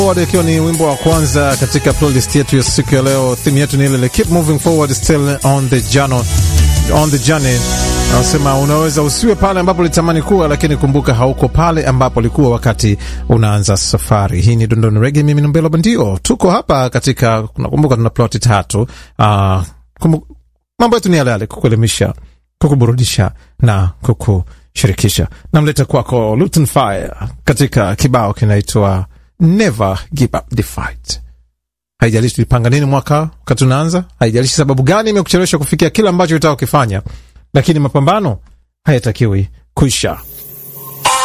Forward ikiwa ni wimbo wa kwanza katika playlist yetu ya siku ya leo. Theme yetu ni ile keep moving forward still on the journey, on the journey. Anasema unaweza usiwe pale ambapo ulitamani kuwa, lakini kumbuka hauko pale ambapo ulikuwa wakati unaanza safari. Hii ni Dondoni Reggae, mimi ni Mbelo Bandio. Tuko hapa katika, nakumbuka tuna ploti tatu. Uh, mambo yetu ni yale yale, kukuelimisha, kukuburudisha na kukushirikisha. Namleta kwako Luton Fire katika kibao kinaitwa Never give up the fight. Haijalishi tulipanga nini mwaka wakati unaanza, haijalishi sababu gani imekuchelewesha kufikia kile ambacho utaka kukifanya, lakini mapambano hayatakiwi kuisha.